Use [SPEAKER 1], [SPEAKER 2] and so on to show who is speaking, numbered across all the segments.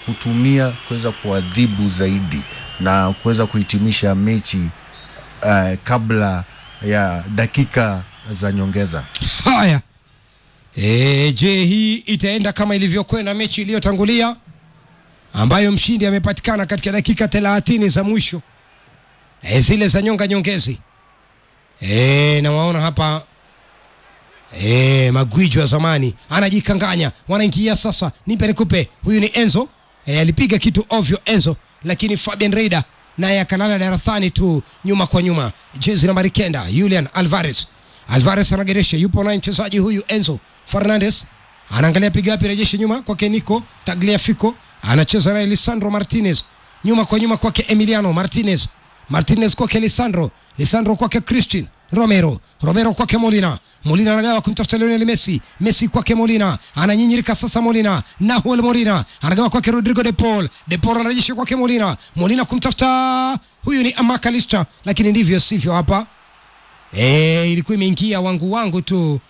[SPEAKER 1] kutumia kuweza kuadhibu zaidi na kuweza kuhitimisha mechi uh, kabla ya dakika za nyongeza.
[SPEAKER 2] Haya, e, je, hii itaenda kama ilivyokwenda mechi iliyotangulia ambayo mshindi amepatikana katika dakika thelathini za mwisho e, zile za nyonga nyongezi. E, nawaona hapa e, magwiji wa zamani anajikanganya, wanaingia sasa, nipe nikupe. Huyu ni Enzo e, alipiga kitu ovyo Enzo, lakini Fabian Reida naye akalala darasani tu nyuma kwa nyuma. Jezi nambari kenda Julian Alvarez. Alvarez anageresha, yupo naye mchezaji huyu Enzo Fernandez anaangalia piga wapi, rejeshe nyuma kwake Nico Tagliafico, anacheza naye Lisandro Martinez, nyuma kwa nyuma kwake Emiliano Martinez, Martinez kwake Lisandro, Lisandro kwake Christian Romero, Romero kwake Molina, Molina anagawa kumtafuta Lionel Messi, Messi kwake Molina, ananyinyirika sasa Molina, Nahuel Molina anagawa kwake Rodrigo de Paul, de Paul anarejesha kwake Molina, Molina kumtafuta huyu ni Amakalista, lakini ndivyo sivyo hapa. E, ilikuwa imeingia wangu wangu tu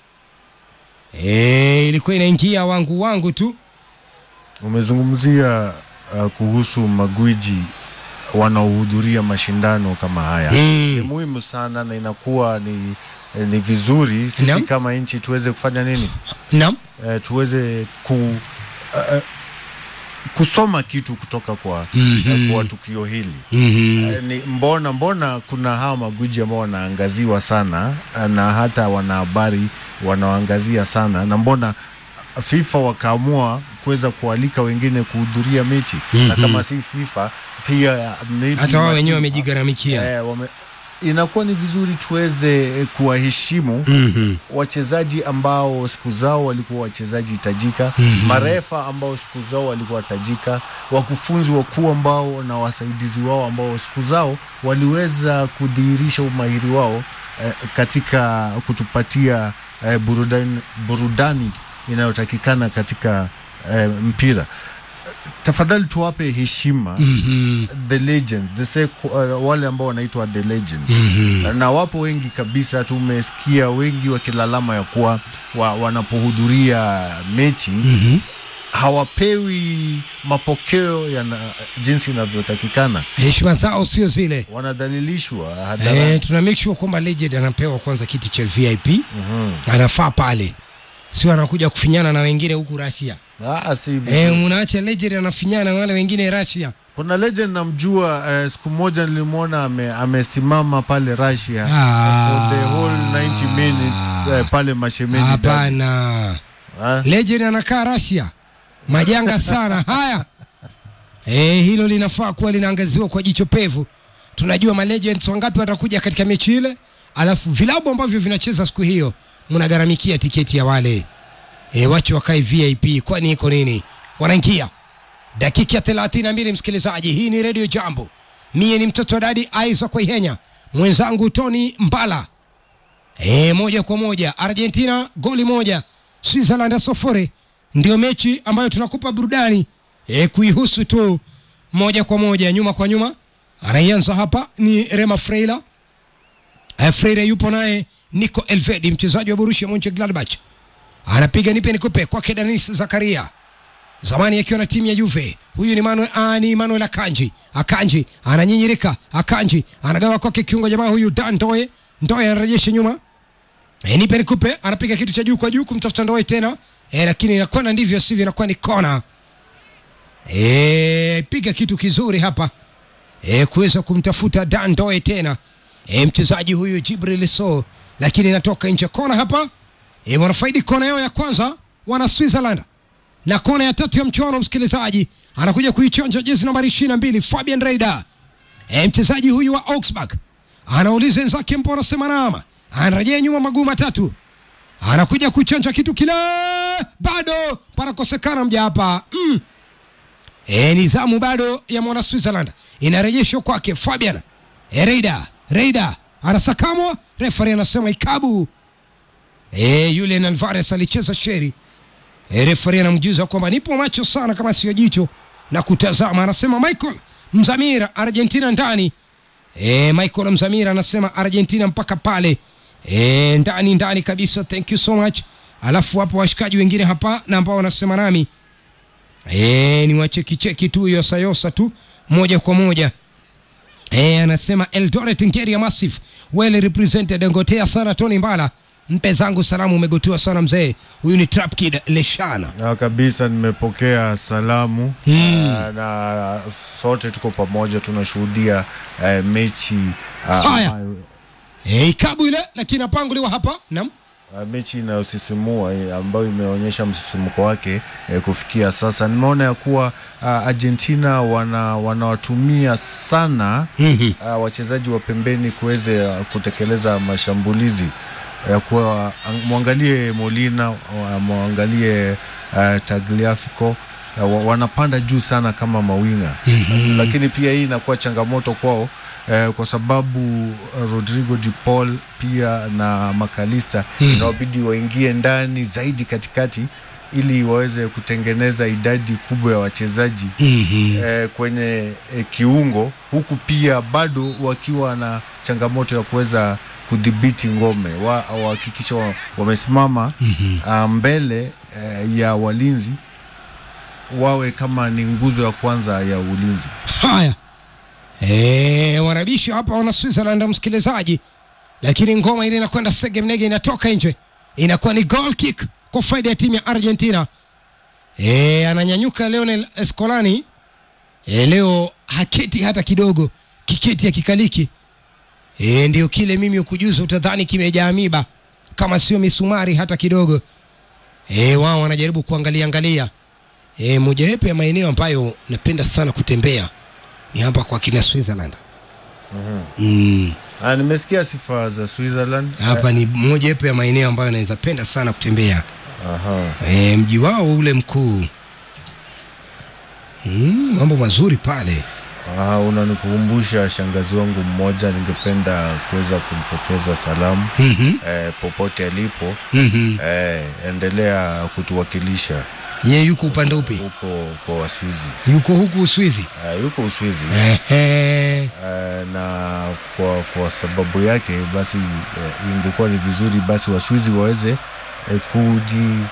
[SPEAKER 2] e, ilikuwa inaingia wangu wangu tu.
[SPEAKER 1] Umezungumzia uh, kuhusu magwiji wanaohudhuria mashindano kama haya
[SPEAKER 2] Mm.
[SPEAKER 1] ni muhimu sana na inakuwa ni, ni vizuri sisi
[SPEAKER 2] Naam.
[SPEAKER 1] kama nchi tuweze kufanya nini
[SPEAKER 2] Naam,
[SPEAKER 1] eh, tuweze ku, uh, kusoma kitu kutoka kwa,
[SPEAKER 2] Mhm.
[SPEAKER 1] kwa tukio hili
[SPEAKER 2] Mhm.
[SPEAKER 1] Eh, ni mbona mbona kuna hawa magwiji ambao wanaangaziwa sana eh, na hata wanahabari wanaoangazia sana na mbona FIFA wakaamua kuweza kualika wengine kuhudhuria mechi na kama si FIFA pia maybe
[SPEAKER 2] hata wao
[SPEAKER 1] matimu-
[SPEAKER 2] wenyewe wamejigharamikia.
[SPEAKER 1] eh, wame, inakuwa ni vizuri tuweze kuwaheshimu
[SPEAKER 2] Mhm.
[SPEAKER 1] wachezaji ambao siku zao walikuwa wachezaji tajika marefa ambao siku zao walikuwa tajika wakufunzi wakuu ambao na wasaidizi wao ambao siku zao waliweza kudhihirisha umahiri wao eh, katika kutupatia eh, burudani, burudani inayotakikana katika eh, mpira tafadhali tuwape heshima
[SPEAKER 2] Mhm.
[SPEAKER 1] the legends the say, uh, wale ambao wanaitwa the legends na wapo wengi kabisa tumesikia wengi wakilalama ya kuwa wa, wanapohudhuria mechi hawapewi mapokeo ya jinsi inavyotakikana
[SPEAKER 2] Heshima zao sio zile.
[SPEAKER 1] wanadhalilishwa hadharani
[SPEAKER 2] Eh, tuna make sure kwamba legend anapewa kwanza kiti cha VIP
[SPEAKER 1] Mhm.
[SPEAKER 2] anafaa pale, sio anakuja kufinyana na wengine huku Russia.
[SPEAKER 1] Ah, si
[SPEAKER 2] Eh, unaacha legend anafinyana na wale wengine Russia.
[SPEAKER 1] kuna legend namjua eh, siku moja nilimwona ame, amesimama pale Russia
[SPEAKER 2] Ah.
[SPEAKER 1] for the whole 90 minutes eh, pale mashemeji Derby.
[SPEAKER 2] Hapana,
[SPEAKER 1] Ah,
[SPEAKER 2] legend anakaa Russia, majanga sana haya. Eh, hilo linafaa kuwa linaangaziwa kwa jicho pevu. Tunajua ma legends wangapi watakuja katika mechi ile, alafu vilabu ambavyo vinacheza siku hiyo mnagharamikia tiketi ya wale e, wache wakae VIP, kwani iko nini? Wanaingia dakika ya thelathini na mbili. Msikilizaji, hii ni Radio Jambo, mie ni mtoto wa dadi Isaac Waihenya, mwenzangu Tony Mbala. E, moja kwa moja Argentina goli moja Switzerland sufuri, ndio mechi ambayo tunakupa burudani e, kuihusu tu moja kwa moja, nyuma kwa nyuma. Anaianza hapa ni Rema Freila. E, Freila yupo naye Nico Elvedi, mchezaji wa Borussia Mönchengladbach, anapiga nipe nikupe kwake Danis Zakaria zamani akiwa na timu ya Juve. Huyu ni Manuel, ah, ni Manuel Akanji. Akanji ananyinyirika, Akanji anagawa kwake kiungo jamaa huyu Dan Ndoye. Ndoye anarejesha nyuma, e, nipe nikupe, anapiga kitu cha juu kwa juu kumtafuta Ndoye tena e, lakini inakwenda ndivyo sivyo, inakuwa ni kona. E, piga kitu kizuri hapa e, kuweza kumtafuta Dan Ndoye tena e, mchezaji huyu Jibril So, lakini inatoka nje kona hapa e, wanafaidi kona yao ya kwanza wana Switzerland na kona ya tatu ya mchuano, msikilizaji, anakuja kuichonja jezi nambari ishirini na mbili Fabian Reider, e, mchezaji huyu wa Augsburg anauliza wenzake, mbona sema nama, anarejea nyuma maguu matatu, anakuja kuchonja kitu kile, bado panakosekana mja hapa mm. E, nizamu bado ya mwana Switzerland inarejeshwa kwake Fabian e, Reider. Reider anasakamwa, refari anasema ikabu. E, Julian Alvarez alicheza sheri E, refari anamjuza kwamba nipo macho sana kama sio jicho na kutazama. Anasema Michael Mzamira, Argentina ndani. E, Michael Mzamira anasema Argentina mpaka pale e, ndani ndani kabisa. Thank you so much. Alafu hapo washikaji wengine hapa na ambao wanasema nami e, ni wachekicheki tu yosayosa tu moja kwa moja e, anasema Eldoret Ngeria Massive well represented ngotea sana Tony Mbala mpe zangu salamu umegotua sana mzee huyu ni Trap Kid Leshana
[SPEAKER 1] Na kabisa nimepokea salamu
[SPEAKER 2] Mm.
[SPEAKER 1] uh, na sote tuko pamoja tunashuhudia uh, mechi uh,
[SPEAKER 2] Haya.
[SPEAKER 1] ambayo-
[SPEAKER 2] e, ikabu ile lakini apanguliwa hapa nam
[SPEAKER 1] Uh, mechi inayosisimua eh, ambayo imeonyesha msisimuko wake eh, kufikia sasa. Nimeona ya kuwa uh, Argentina wana wanawatumia sana
[SPEAKER 2] Mhm.
[SPEAKER 1] uh, wachezaji wa pembeni kuweze uh, kutekeleza mashambulizi ya kuwa ang- mwangalie Molina, wa- mwangalie uh, Tagliafico uh, wa- wanapanda juu sana kama mawinga mm-hmm. Lakini pia hii inakuwa changamoto kwao eh, kwa sababu uh, Rodrigo de Paul pia na Makalista mm-hmm. inawabidi waingie ndani zaidi katikati ili waweze kutengeneza idadi kubwa ya wachezaji
[SPEAKER 2] mm-hmm.
[SPEAKER 1] eh, kwenye eh, kiungo huku pia bado wakiwa na changamoto ya kuweza kudhibiti ngome wa- wahakikisha wa, wamesimama mm-hmm. mbele eh, ya walinzi wawe kama ni nguzo ya kwanza ya ulinzi.
[SPEAKER 2] haya e, wanabishi hapa wana Switzerland msikilizaji lakini ngoma ile inakwenda sege mnege inatoka nje inakuwa ni goal kick kwa faida ya timu ya Argentina e, ananyanyuka Lionel Escolani e, leo haketi hata kidogo kiketi ya kikaliki e, ndio kile mimi ukujuza utadhani kimejaa miba kama sio misumari hata kidogo e, wao wanajaribu kuangalia angalia e, mojawapo ya maeneo ambayo napenda sana kutembea ni hapa kwa kina Switzerland mm.
[SPEAKER 1] Ah, nimesikia sifa za Switzerland.
[SPEAKER 2] hapa ni mojawapo ya maeneo ambayo naweza penda sana kutembea
[SPEAKER 1] Aha.
[SPEAKER 2] e, mji wao ule mkuu mm, mambo mazuri pale
[SPEAKER 1] Aha, unanikumbusha shangazi wangu mmoja, ningependa kuweza kumpokeza salamu
[SPEAKER 2] mm-hmm.
[SPEAKER 1] eh, popote alipo.
[SPEAKER 2] Mm-hmm.
[SPEAKER 1] Eh, endelea kutuwakilisha
[SPEAKER 2] ye yuko upande upi
[SPEAKER 1] huko kwa Waswizi.
[SPEAKER 2] yuko huku Uswizi
[SPEAKER 1] Eh, yuko Uswizi
[SPEAKER 2] Ehe.
[SPEAKER 1] eh, na kwa, kwa sababu yake basi eh, ingekuwa ni vizuri basi Waswizi waweze eh, kuji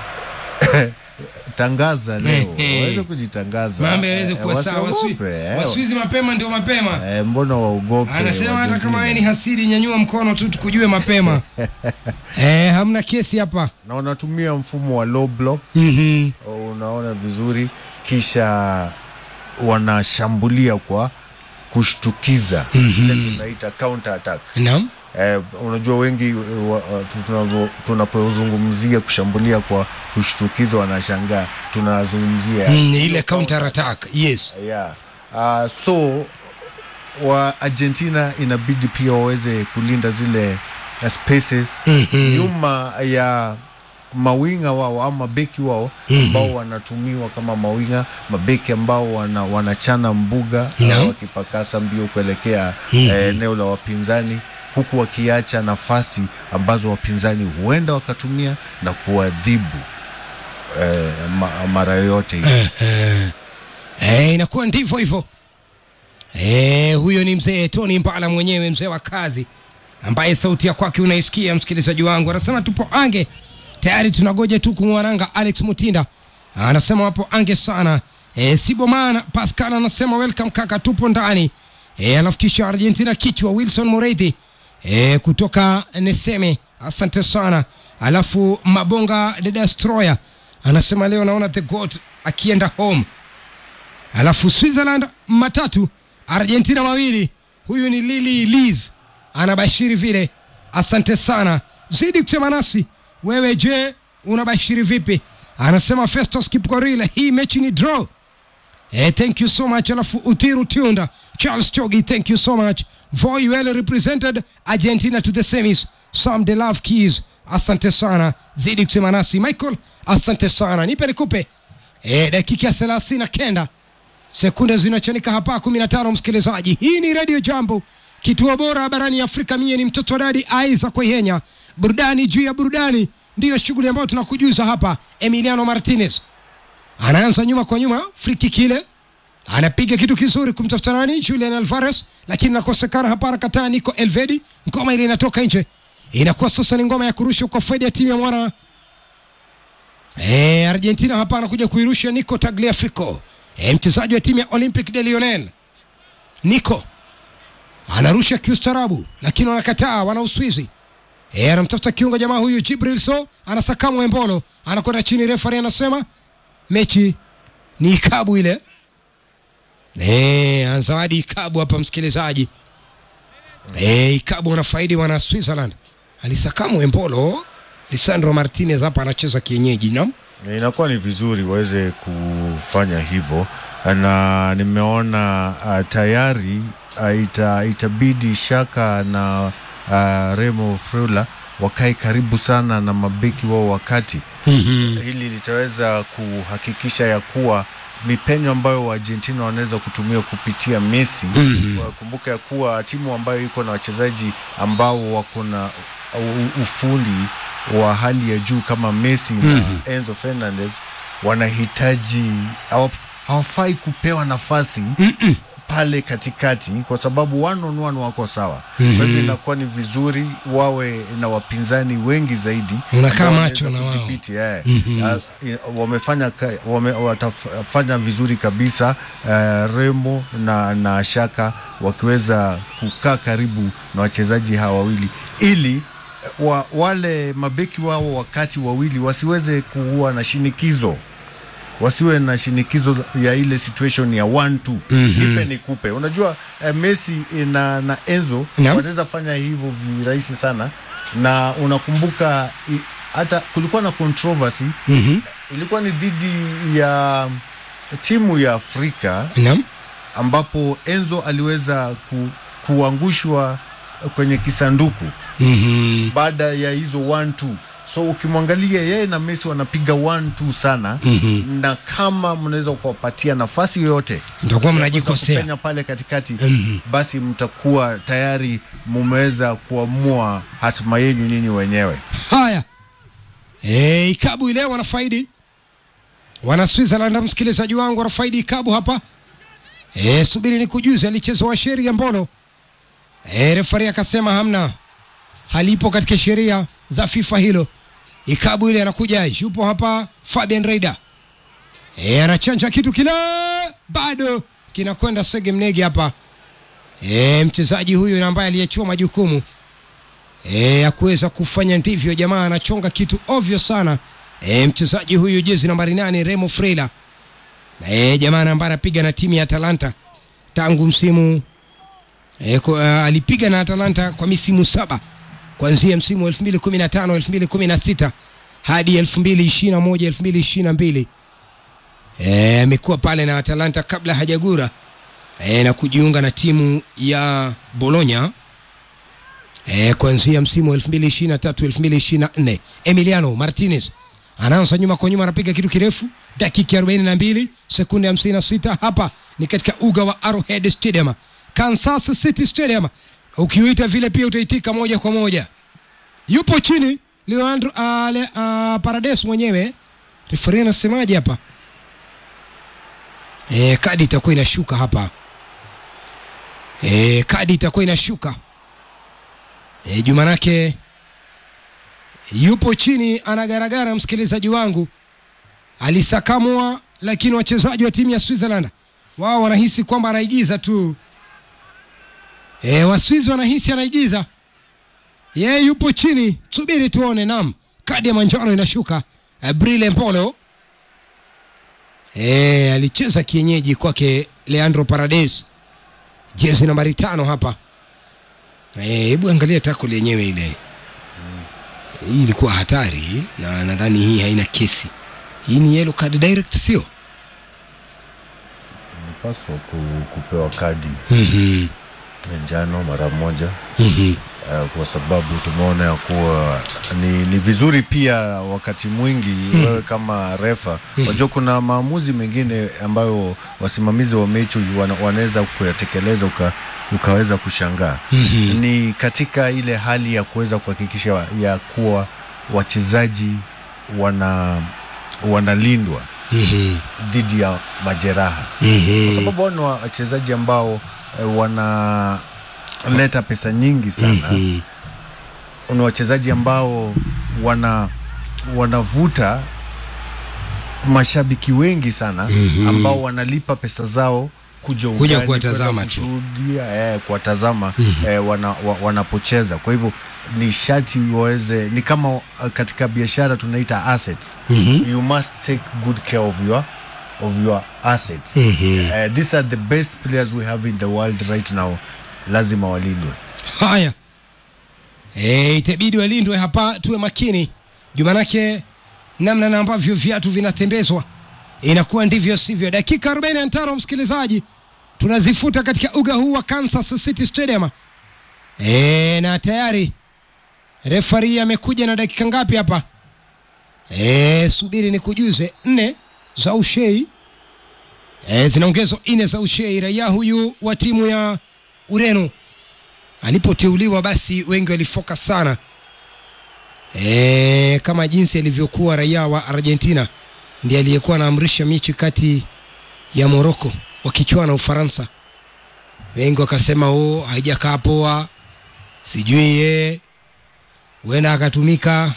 [SPEAKER 1] tangaza leo
[SPEAKER 2] Ehe.
[SPEAKER 1] waweze kujitangaza
[SPEAKER 2] mambo yaweze
[SPEAKER 1] Eh,
[SPEAKER 2] kuwa sawa Waswi-
[SPEAKER 1] wasiogope, eh.
[SPEAKER 2] Waswizi mapema ndio mapema
[SPEAKER 1] Eh, mbona waogope
[SPEAKER 2] anasema hata
[SPEAKER 1] Argentina?
[SPEAKER 2] kama wewe ni hasiri nyanyua mkono tu tukujue mapema eh, hamna kesi hapa
[SPEAKER 1] na wanatumia mfumo wa low block
[SPEAKER 2] mm-hmm.
[SPEAKER 1] unaona vizuri kisha wanashambulia kwa kushtukiza ile tunaita counter attack
[SPEAKER 2] naam
[SPEAKER 1] eh, unajua wengi eh, wa- wa- tu- tunavyo- tunapozungumzia kushambulia kwa kushtukiza wanashangaa tunazungumzia
[SPEAKER 2] mm, ile counter attack yes
[SPEAKER 1] yeah. uh, so wa Argentina inabidi pia waweze kulinda zile uh, spaces
[SPEAKER 2] Mhm.
[SPEAKER 1] nyuma ya mawinga wao au mabeki wao ambao wanatumiwa kama mawinga, mabeki ambao wana, wanachana mbuga
[SPEAKER 2] Naam.
[SPEAKER 1] uh, wakipakasa mbio kuelekea eh, eneo la wapinzani huku wakiacha nafasi ambazo wapinzani huenda wakatumia na kuadhibu eh, ma, mara yoyote ile.
[SPEAKER 2] Eh, inakuwa ndivyo hivyo. Eh, huyo ni mzee Tony Mbala mwenyewe, mzee wa kazi ambaye sauti ya kwake unaisikia msikilizaji wangu. Anasema tupo ange tayari, tunagoja tu kumwananga Alex Mutinda anasema wapo ange sana. E, Sibomana Pascal anasema welcome kaka, tupo ndani. E, alafu kisha Argentina kichwa Wilson Moretti e, kutoka Neseme, asante sana. Alafu Mabonga the Destroyer anasema leo naona the goat akienda home alafu Switzerland matatu, Argentina mawili. Huyu ni Lili Liz anabashiri vile. Asante sana, zidi kusema nasi. Wewe je, unabashiri vipi? Anasema Festus Kipkorile, hii mechi ni draw. Eh, thank you so much. Alafu Uthiru Tiunda, Charles Chogi, thank you so much. Voi well represented Argentina to the semis. Sam de Love Keys, asante sana. Zidi kusema nasi. Michael, asante sana. Nipe nikupe. Eh, dakika ya thelathini na kenda sekunde zinachanika hapa 15 msikilizaji hii ni radio jambo kituo bora barani afrika mie ni mtoto wa dadi aiza kwehenya burudani juu ya burudani ndiyo shughuli ambayo tunakujuza hapa emiliano martinez anaanza nyuma kwa nyuma friki kile anapiga kitu kizuri kumtafuta nani julian alvarez lakini nakosekana hapa harakataa niko elvedi ngoma ile inatoka nje inakuwa sasa ni ngoma ya kurushwa kwa faida ya timu ya mwana E, Argentina hapa anakuja kuirusha Nico Tagliafico, e, mchezaji wa timu ya Olympic de Lionel. Nico anarusha kiustarabu, lakini wanakataa, wana Uswizi. E, anamtafuta kiungo jamaa huyu Jibril So, anasakamwa Embolo, anakwenda chini, refari anasema mechi ni ikabu ile. E, anzawadi ikabu hapa msikilizaji. E, ikabu wanafaidi wana Switzerland. Alisakamwa Embolo, Lisandro Martinez hapa anacheza kienyeji, naam.
[SPEAKER 1] Inakuwa ni vizuri waweze kufanya hivyo, na nimeona uh, tayari uh, ita, itabidi Shaka na uh, Remo Frula wakae karibu sana na mabeki wao wakati hili litaweza kuhakikisha ya kuwa mipenyo ambayo Argentina wanaweza kutumia kupitia Messi. Wakumbuka ya kuwa timu ambayo iko na wachezaji ambao wako na u- ufundi wa hali ya juu kama Messi na Enzo Fernandez wanahitaji hawa- hawafai kupewa nafasi pale katikati kwa sababu one on one wako sawa. Kwa hivyo inakuwa ni vizuri wawe na wapinzani wengi zaidi
[SPEAKER 2] Unakaa
[SPEAKER 1] ambao
[SPEAKER 2] macho
[SPEAKER 1] wanaweza
[SPEAKER 2] na wao.
[SPEAKER 1] kudhibiti, eh. Ah, i- wamefanya ka- wame, watafanya vizuri kabisa uh, Remo na, na Shaka wakiweza kukaa karibu na wachezaji hawa wawili ili eh, wa, wale mabeki wao wakati wawili wasiweze kuwa na shinikizo wasiwe na shinikizo ya ile situation ya one two nipe nikupe. Unajua eh, Messi na, na Enzo
[SPEAKER 2] Naam.
[SPEAKER 1] wanaweza fanya hivyo virahisi sana, na unakumbuka i- hata kulikuwa na controversy ilikuwa ni dhidi ya timu ya Afrika
[SPEAKER 2] Naam.
[SPEAKER 1] ambapo Enzo aliweza ku, kuangushwa kwenye kisanduku
[SPEAKER 2] Mhm.
[SPEAKER 1] baada ya hizo one two so ukimwangalia yeye na Messi wanapiga one two sana na kama mnaweza kuwapatia nafasi yoyote
[SPEAKER 2] Mtakuwa
[SPEAKER 1] ya
[SPEAKER 2] mnajikosea.
[SPEAKER 1] kuweza kupenya pale katikati basi mtakuwa tayari mumeweza kuamua hatima yenu nyinyi wenyewe
[SPEAKER 2] Haya, e, ikabu ile wanafaidi wana Switzerland, msikilizaji wangu, wanafaidi ikabu hapa. E, subiri ni kujuzi, alicheza wa sheria Mbolo. E, refari akasema hamna, halipo katika sheria za FIFA hilo. Ikabu ile anakuja, yupo hapa Fabian Reider. E, anachanja kitu kile, bado kinakwenda Sege Mnegi hapa. E, mchezaji huyu ambaye aliyechiwa majukumu e, ya kuweza kufanya ndivyo. Jamaa anachonga kitu ovyo sana e, mchezaji huyu jezi nambari nane Remo Freila e, jamaa ambaye anapiga na timu ya Atalanta tangu msimu e, kwa, uh, alipiga na Atalanta kwa misimu saba kuanzia msimu wa 2015 2016 hadi 2021 2022 Eh, amekuwa pale na Atalanta kabla hajagura e, na kujiunga na timu ya Bologna e, kuanzia msimu wa 2023 2024. Emiliano Martinez anaanza nyuma kwa nyuma, anapiga kitu kirefu, dakika 42 sekunde 56. Hapa ni katika uga wa Arrowhead Stadium, Kansas City Stadium. Ukiuita vile pia utaitika moja kwa moja. Yupo chini Leandro uh, le, uh, Parades mwenyewe. Referee anasemaje hapa? E, kadi itakuwa inashuka hapa. E, kadi itakuwa inashuka e, Jumanake yupo chini anagaragara, msikilizaji wangu, alisakamwa, lakini wachezaji wa timu ya Switzerland wao wanahisi kwamba anaigiza tu. E, Waswizi wanahisi anaigiza, yeye yupo chini, subiri tuone. Nam, kadi ya manjano inashuka. E, Brille Mpolo e, alicheza kienyeji kwake Leandro Paredes, jezi nambari tano hapa. Hebu angalia tako lenyewe ile, hii ilikuwa hatari, na nadhani hii haina kesi. Hii ni yellow card direct, sio?
[SPEAKER 1] paswa kupewa kadi
[SPEAKER 2] Mhm,
[SPEAKER 1] ya njano mara moja
[SPEAKER 2] mhm.
[SPEAKER 1] uh, kwa sababu tumeona ya kuwa ni, ni vizuri pia wakati mwingi wewe kama refa unajua kuna maamuzi mengine ambayo wasimamizi wa mechi wana, wanaweza kuyatekeleza uka, ukaweza kushangaa ni katika ile hali ya kuweza kuhakikisha ya kuwa wachezaji wana wanalindwa
[SPEAKER 2] Mhm,
[SPEAKER 1] dhidi ya majeraha
[SPEAKER 2] mhm.
[SPEAKER 1] kwa sababu hao ni wachezaji ambao eh, wanaleta pesa nyingi sana
[SPEAKER 2] Mhm.
[SPEAKER 1] ni wachezaji ambao wana wanavuta mashabiki wengi sana mm-hmm. ambao wanalipa pesa zao kuja
[SPEAKER 2] Kuja
[SPEAKER 1] ugani,
[SPEAKER 2] kuwatazama
[SPEAKER 1] kuweza
[SPEAKER 2] tu.
[SPEAKER 1] kushuhudia eh, kuwatazama mm-hmm. eh, wana, wa, wanapocheza kwa hivyo ni shati waweze ni kama uh, katika biashara tunaita assets mm-hmm. you must take good care of your of your assets mm-hmm. uh, these are the best players we have in the world right now lazima walindwe
[SPEAKER 2] haya e, itabidi walindwe hapa tuwe makini jumanake namna na ambavyo viatu vinatembezwa inakuwa ndivyo sivyo dakika 45 msikilizaji tunazifuta katika uga huu wa kansas city stadium e, na tayari refari amekuja na dakika ngapi hapa e, subiri ni kujuze nne za ushei e, zinaongezwa nne za ushei raia huyu wa timu ya ureno alipoteuliwa basi wengi walifoka sana e, kama jinsi alivyokuwa raia wa argentina ndiye aliyekuwa anaamrisha mechi kati ya moroko wakichua na ufaransa wengi wakasema o haijakaa poa sijui ye huenda akatumika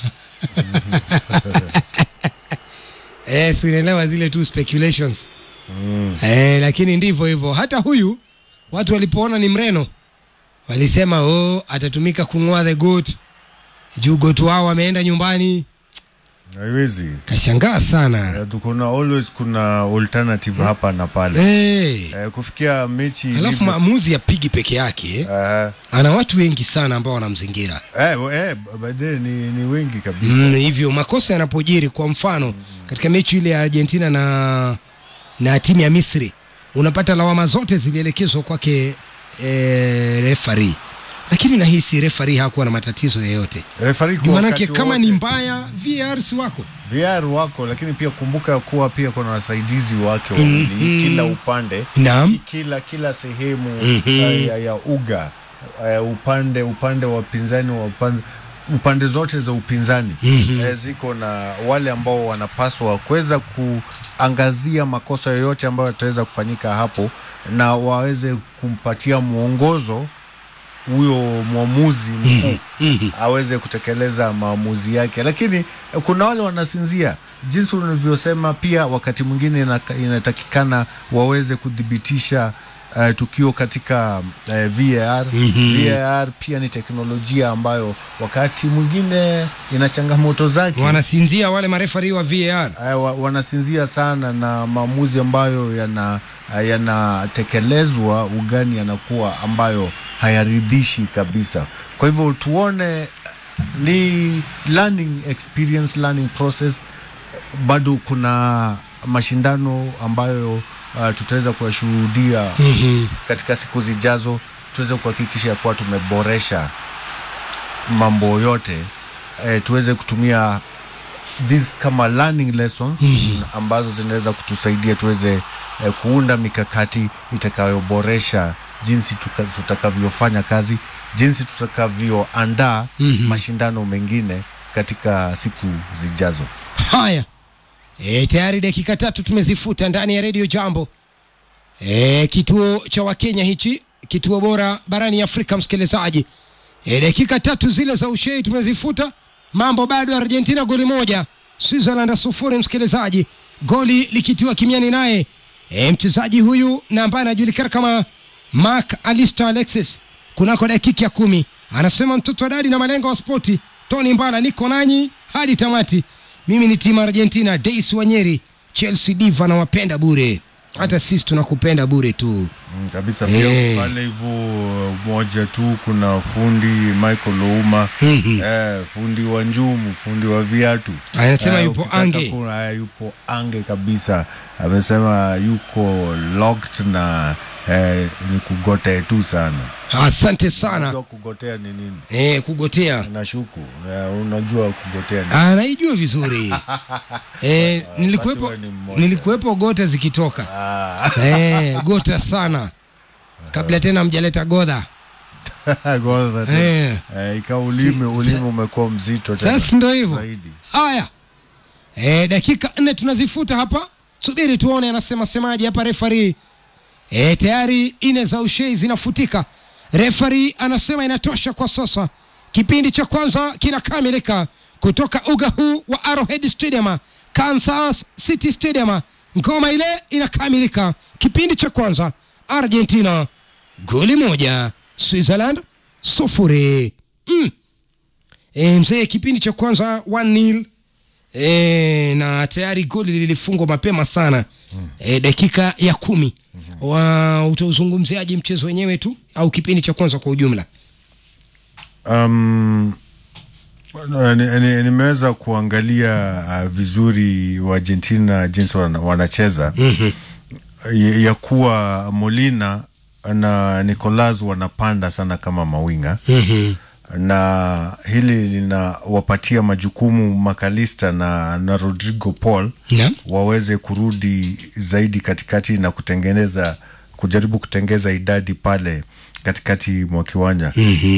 [SPEAKER 2] e, siunaelewa zile tu speculations mm. e, lakini ndivyo hivyo hata huyu watu walipoona ni mreno walisema oh, atatumika kung'oa the goat juu goat wao wameenda nyumbani
[SPEAKER 1] haiwezi
[SPEAKER 2] kashangaa sana
[SPEAKER 1] Eh, kuna always kuna alternative hapa na pale
[SPEAKER 2] hey.
[SPEAKER 1] eh, kufikia mechi
[SPEAKER 2] alafu
[SPEAKER 1] ilivyo-
[SPEAKER 2] maamuzi ya pigi peke yake
[SPEAKER 1] Eh,
[SPEAKER 2] ana watu wengi sana ambao wanamzingira
[SPEAKER 1] eh, eh, by the way, ni, ni wengi kabisa
[SPEAKER 2] mm, hivyo makosa yanapojiri kwa mfano katika mechi ile ya argentina na na timu ya misri unapata lawama zote zilielekezwa kwake e, refari lakini nahisi refari hakuwa na matatizo yoyote
[SPEAKER 1] Referee kwa
[SPEAKER 2] manake
[SPEAKER 1] wakati
[SPEAKER 2] kama
[SPEAKER 1] wote.
[SPEAKER 2] ni mbaya var si wako
[SPEAKER 1] VR wako lakini pia kumbuka kuwa pia kuna wasaidizi wake wawili
[SPEAKER 2] Mhm.
[SPEAKER 1] kila upande
[SPEAKER 2] naam
[SPEAKER 1] kila kila sehemu
[SPEAKER 2] Mhm.
[SPEAKER 1] uh, ya, ya uga uh, upande upande wa upinzani wa upande, upande zote za upinzani
[SPEAKER 2] Mhm.
[SPEAKER 1] eh, ziko na wale ambao wanapaswa kuweza kuangazia makosa yoyote ambayo yataweza kufanyika hapo na waweze kumpatia mwongozo huyo mwamuzi mkuu
[SPEAKER 2] Mhm.
[SPEAKER 1] aweze kutekeleza maamuzi yake, lakini eh, kuna wale wanasinzia jinsi ulivyosema. Pia wakati mwingine inaka- inatakikana waweze kuthibitisha uh, tukio katika uh, VAR.
[SPEAKER 2] Mhm.
[SPEAKER 1] VAR pia ni teknolojia ambayo wakati mwingine ina changamoto zake.
[SPEAKER 2] wanasinzia wale marefari wa var
[SPEAKER 1] Eh, wa- wanasinzia sana na maamuzi ambayo yana eh, yanatekelezwa ugani yanakuwa ambayo hayaridhishi kabisa. Kwa hivyo tuone eh, ni learning experience, learning process. Bado kuna mashindano ambayo uh, tutaweza kuyashuhudia
[SPEAKER 2] Mhm.
[SPEAKER 1] katika siku zijazo, tuweze kuhakikisha ya kuwa tumeboresha mambo yote eh, tuweze kutumia this kama learning lessons mm-hmm. ambazo zinaweza kutusaidia tuweze eh, kuunda mikakati itakayoboresha jinsi tuka- tutakavyofanya kazi jinsi tutakavyoandaa mm-hmm. mashindano mengine katika siku zijazo
[SPEAKER 2] haya e, tayari dakika tatu tumezifuta ndani ya redio jambo e, kituo cha wakenya hichi kituo bora barani afrika msikilizaji e, dakika tatu zile za ushei tumezifuta mambo bado argentina goli moja switzerland sufuri msikilizaji goli likitiwa kimiani naye e, mchezaji huyu na ambaye anajulikana kama mark alister alexis kunako dakika ya kumi anasema mtoto wa dadi na malengo wa spoti tony mbala niko nanyi hadi tamati mimi ni timu argentina days wanyeri chelsea diva nawapenda bure hata sisi tunakupenda bure tu
[SPEAKER 1] mm, kabisa
[SPEAKER 2] Eh.
[SPEAKER 1] pia pale hivyo moja tu kuna fundi Michael Ouma
[SPEAKER 2] Mhm.
[SPEAKER 1] eh, fundi wa njumu fundi wa viatu
[SPEAKER 2] Anasema yupo
[SPEAKER 1] ukitaka
[SPEAKER 2] ange.
[SPEAKER 1] kuna- eh, yupo ange kabisa amesema yuko locked na eh, ni kugotee tu sana
[SPEAKER 2] asante sana
[SPEAKER 1] unajua kugotea ni nini
[SPEAKER 2] e, kugotea
[SPEAKER 1] nashuku eh, unajua kugotea ni
[SPEAKER 2] anaijua vizuri e, nilikuwepo,
[SPEAKER 1] wewe ni mmoja.
[SPEAKER 2] nilikuwepo gota zikitoka
[SPEAKER 1] Ah,
[SPEAKER 2] e, gota sana kabla tena mjaleta godha
[SPEAKER 1] Godha tu.
[SPEAKER 2] Eh.
[SPEAKER 1] Eh, ikawa ulimi ulimi umekuwa mzito tena
[SPEAKER 2] sasa ndo hivyo
[SPEAKER 1] zaidi
[SPEAKER 2] haya e, dakika nne tunazifuta hapa subiri tuone anasema semaji hapa refari e, tayari nne za ushei zinafutika refari anasema inatosha kwa sasa kipindi cha kwanza kinakamilika kutoka uga huu wa Arrowhead Stadium Kansas City Stadium. Ngoma ile inakamilika, kipindi cha kwanza Argentina goli moja, Switzerland sufuri. Mm. E, mzee, kipindi cha kwanza 1-0 e, na tayari goli lilifungwa mapema sana e, dakika ya kumi. Wa utauzungumziaje mchezo wenyewe tu au kipindi cha kwanza kwa ujumla?
[SPEAKER 1] Um, ni- ni- nimeweza kuangalia uh, vizuri wa Argentina jinsi wana- wanacheza ya, ya kuwa Molina na Nicolas wanapanda sana kama mawinga na hili linawapatia majukumu Makalista na, na Rodrigo Paul
[SPEAKER 2] Naam.
[SPEAKER 1] waweze kurudi zaidi katikati na kutengeneza kujaribu kutengeza idadi pale katikati mwa kiwanja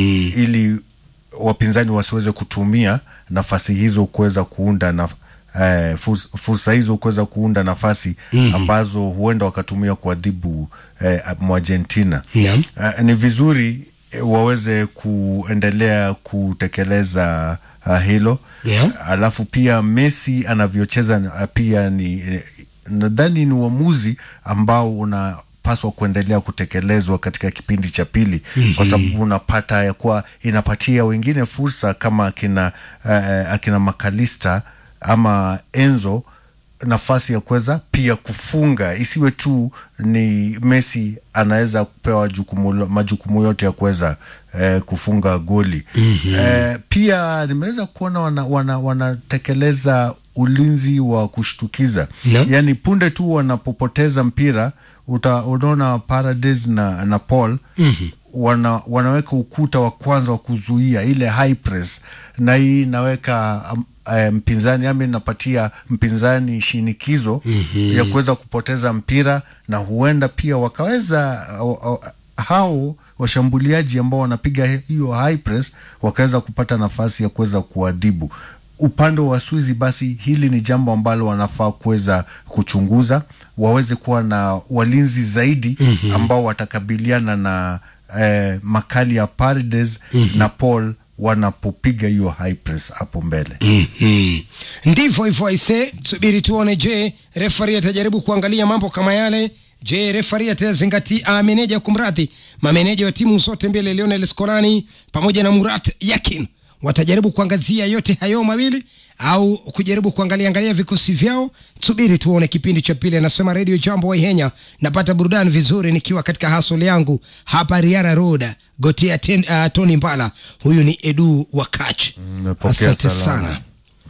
[SPEAKER 1] ili wapinzani wasiweze kutumia nafasi hizo kuweza kuunda na eh, furs- fursa hizo kuweza kuunda nafasi ambazo huenda wakatumia kuadhibu eh, Argentina.
[SPEAKER 2] Naam.
[SPEAKER 1] Uh, ni vizuri eh, waweze kuendelea kutekeleza uh, hilo
[SPEAKER 2] Yeah.
[SPEAKER 1] alafu pia Messi anavyocheza uh, pia ni eh, nadhani ni uamuzi ambao unapaswa kuendelea kutekelezwa katika kipindi cha pili mm-hmm. kwa sababu unapata ya kuwa inapatia wengine fursa kama akina uh, akina Makalista ama Enzo nafasi ya kuweza pia kufunga, isiwe tu ni Messi anaweza kupewa jukumu, lo- majukumu yote ya kuweza eh, kufunga goli mm-hmm. eh, pia nimeweza kuona wanatekeleza wana, wanatekeleza ulinzi wa kushtukiza
[SPEAKER 2] Naam.
[SPEAKER 1] yaani punde tu wanapopoteza mpira uta, unaona Paredes na, na Paul mm-hmm. wana, wanaweka ukuta wa kwanza wa kuzuia ile high press na hii inaweka um, eh, mpinzani ama inapatia mpinzani shinikizo mm-hmm. ya kuweza kupoteza mpira na huenda pia wakaweza uh, uh, hao washambuliaji ambao wanapiga hiyo high press wakaweza kupata nafasi ya kuweza kuadhibu upande wa Swizi basi hili ni jambo ambalo wanafaa kuweza kuchunguza, waweze kuwa na walinzi zaidi mm-hmm. ambao watakabiliana na eh, makali ya Paredes mm-hmm. na Paul wanapopiga hiyo high press hapo mbele
[SPEAKER 2] Mhm. ndivyo hivyo aise subiri tuone je refari atajaribu kuangalia mambo kama yale je refari atazingatia uh, meneja kumradhi mameneja wa timu zote mbili lionel skolani pamoja na murat yakin watajaribu kuangazia yote hayo mawili au kujaribu kuangalia angalia vikosi vyao subiri tuone kipindi cha pili anasema radio jambo waihenya napata burudani vizuri nikiwa katika hasol yangu hapa riara road gotia ten, uh, tony mbala huyu ni edu wa kach
[SPEAKER 1] Nimepokea
[SPEAKER 2] asante
[SPEAKER 1] salamu.
[SPEAKER 2] sana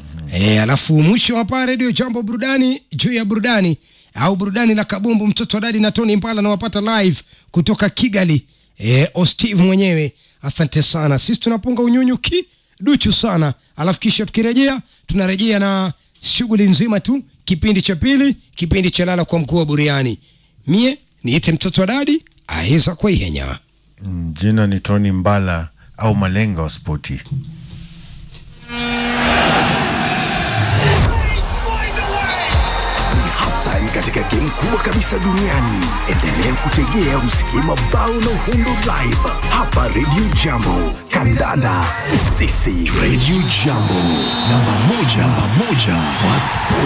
[SPEAKER 2] E, alafu mwisho hapa redio jambo burudani juu ya burudani au burudani la kabumbu mtoto wa dadi na tony mpala nawapata live kutoka kigali e, osteve mwenyewe asante sana sisi tunapunga unyunyu ki duchu sana alafu kisha tukirejea tunarejea na shughuli nzima tu kipindi cha pili kipindi cha lala kwa mkuu wa buriani mie niite mtoto wa dadi aiza kwaihenya
[SPEAKER 1] Mm, jina ni Tony Mbala au Malenga wa spoti.
[SPEAKER 3] ni hatari katika game kubwa kabisa duniani. Endelea kutegea usikie mabao na uhundo live hapa Radio Jambo. Kandanda ni sisi. Radio Jambo, namba moja, namba moja kwa sport.